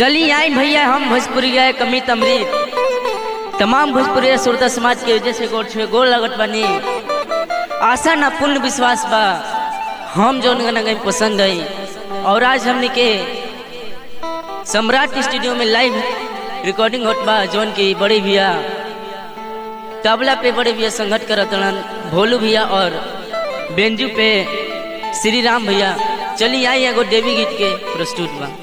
चली आई भैया हम भोजपुरिया कमित अमृत तमाम भोजपुरिया श्रोता समाज के वजह से गोड़ छुए गोड़ लगत बानी आशा ना पूर्ण विश्वास बा हम जौन गाना गई पसंद आई और आज हमने के सम्राट स्टूडियो में लाइव रिकॉर्डिंग होत बा जौन की बड़े भैया तबला पे बड़े भैया संगत करत रहन भोलू भैया और बेंजू पे श्री राम भैया चली आई एगो देवी गीत के प्रस्तुत बा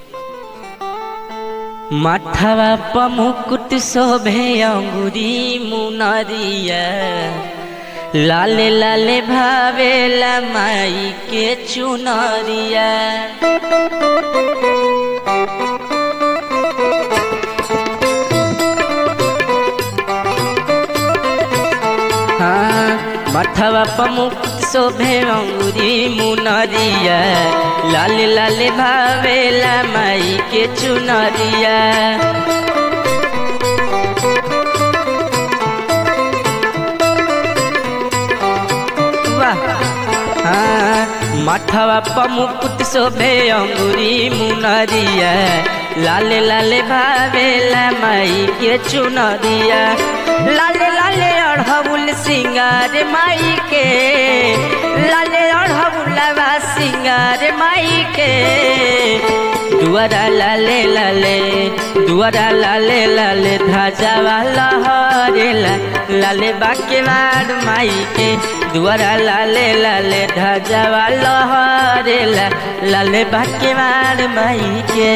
माथवा पमुकुट शोभे अंगुरी मुनरिया लाले लाले भावेला माई के चुनरिया हाँ माथवा पमुकुट शोभे अंगुरी मुनरिया लाले लाले भावेला माई के चुनरिया वाह हाँ माथवा पमुकुट शोभे अंगुरी मुनरिया लाले लाले भावेला माई के चुनरिया लाले लाले अढ़बुल सिंगार माई के लाले अढ़बुलवा सिंगार माई के दुआरा लाले लाले दुआरा लाले लाले ध्वजा वाला हरेला लाले बाके मार माई के दुआरा लाले लाले ध्वजा वाला हरेला लाले बाके मार माई के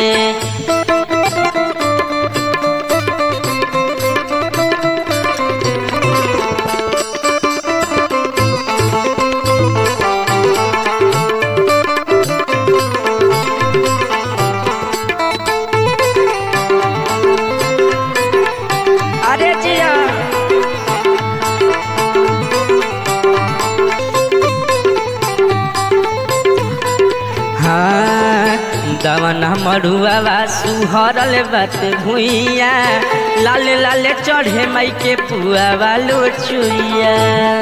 अरे जिया हाँ दवना मरुआ सुहरल बात भुइया लाले लाले चढ़े माई के पुआ वालो चुइया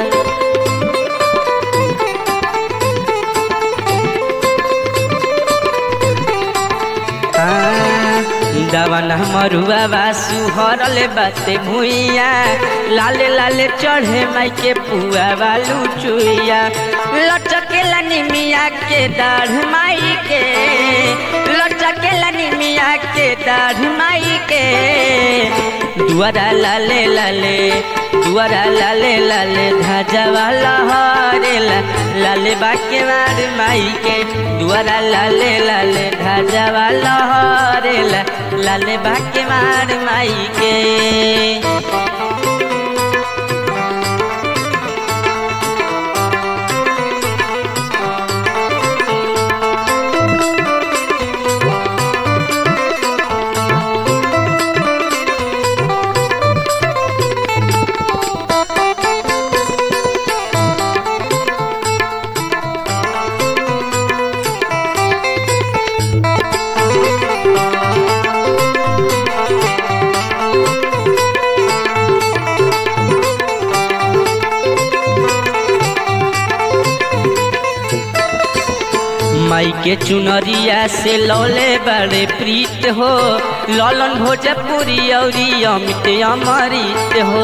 दवन मरुआ बासु हरल बाते भुइया लाले लाले चढ़े माई के पुआ बालू चुइया लटकेला निमिया के दाढ़ माई के लटकेला निमिया के दाढ़ माई के दुआरा लाले लाले दुआरा लाले लाले ध्वजा वाला हरेला लाले बाके मार माई के दुआरा लाले लाले ध्वजा वाला हरेला लाले बाके मार माई के माई के चुनरिया से लौले बड़े प्रीत हो ललन भोजपुरी औरी अमित अमृत हो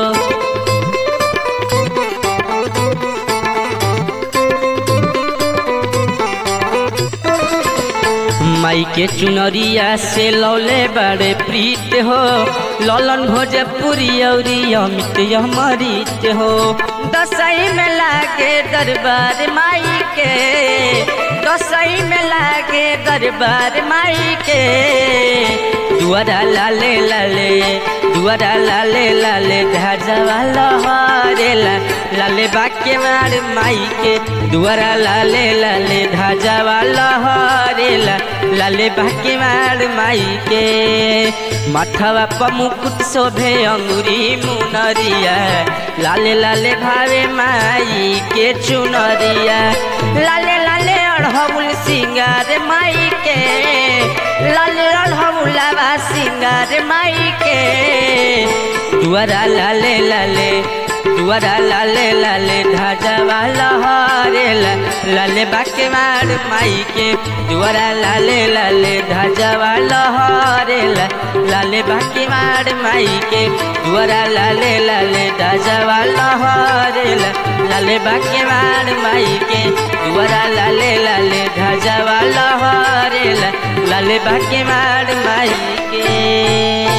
माई के चुनरिया से लौले बड़े प्रीत हो ललन भोजपुरी औरी अमित अमृत हो दसई में लागे दरबार माई के दसई में लागे दरबार माई के दुआरा लाले लाले दुआरा लाले लाले ध्वजा वाला हरेला लाले बाके मार माई के दुआरा लाले लाले ध्वजा वाला हरेला लाले बाके मार माई के माथवा पमुकुट शोभे अंगुरी मुनरिया लाले लाले भावे माई के चुनरिया लाले लाले अढ़बुल सिंगार माई के लाले अढ़बुलवा सिंगार माई के दुआरा लाले लाले दुआरा लाले लाले ध्वजवा लहरेला लाले बाके मार माई के दुआरा लाले लाले ध्वजवा लहरेला लाले बाके मार माई के दुआरा लाले लाले ध्वजवा लहरेला लाले बाके मार माई के दुआरा लाले लाले ध्वजवा लहरेला लाले बाके मार माई के